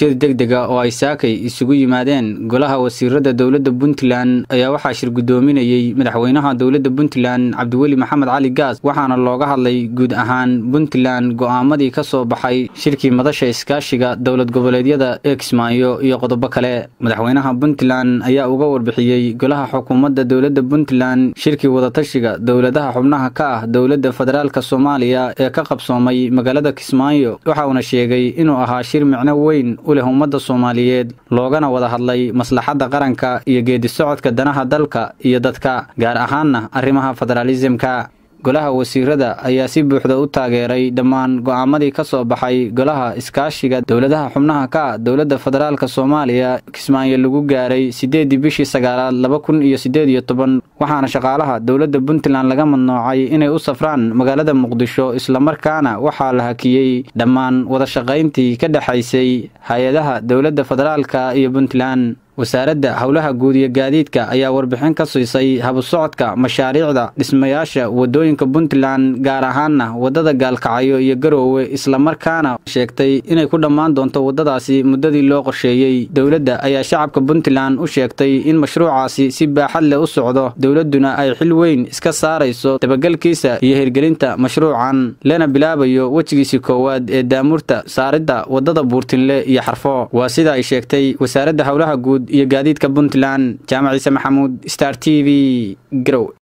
shir degdega oo ay saakay isugu yimaadeen golaha wasiirada dowladda puntland ayaa waxaa shir guddoominayey madaxweynaha dowladda puntland cabdiweli maxamed cali gaas waxaana looga hadlay guud ahaan puntland go'aamadii ka soo baxay shirkii madasha iskaashiga dowlad goboleedyada ee kismaayo iyo qodobo kale madaxweynaha puntland ayaa uga warbixiyey golaha xukuumadda dowladda puntland shirkii wadatashiga dowladaha xubnaha ka ah dowladda federaalka soomaaliya ee ka qabsoomay magaalada kismaayo waxa uuna sheegay inuu ahaa shir micno weyn u leh ummadda soomaaliyeed loogana wada hadlay maslaxadda qaranka iyo geedi socodka danaha dalka iyo dadka gaar ahaanna arrimaha federaalisimka golaha wasiirada ayaa si buuxda u taageeray dhammaan go'aamadii ka soo baxay golaha iskaashiga dowladaha xubnaha ka ah dowladda federaalk soomaaliya kismaayo lagu gaaray siddeeddii bishii sagaalaad laba kun iyo siddeed iyo toban waxaana shaqaalaha dowladda puntland laga madnoocay inay u safraan magaalada muqdisho islamarkaana waxaa la hakiyey dhammaan wadashaqayntii ka dhexaysay hay-adaha dowladda federaalka iyo puntland wasaaradda howlaha guud iyo gaadiidka ayaa warbixin ka siisay habusocodka mashaariicda dhismayaasha waddooyinka puntland gaar ahaanna waddada gaalkacyo iyo garoowe islamarkaana sheegtay inay ku dhammaan doonto waddadaasi muddadii loo qorsheeyey dowladda ayaa shacabka puntland u sheegtay in mashruucaasi si baaxad leh u socdo dowladduna ay xil weyn iska saarayso dabagelkiisa iyo hirgelinta mashruucan lana bilaabayo wejigiisii koowaad ee daamurta saaridda waddada buurtinle iyo xarfo waa sida ay sheegtay wasaaradda howlaha guud iyo gaadiidka puntland jaamac ciise maxamuud star t v garow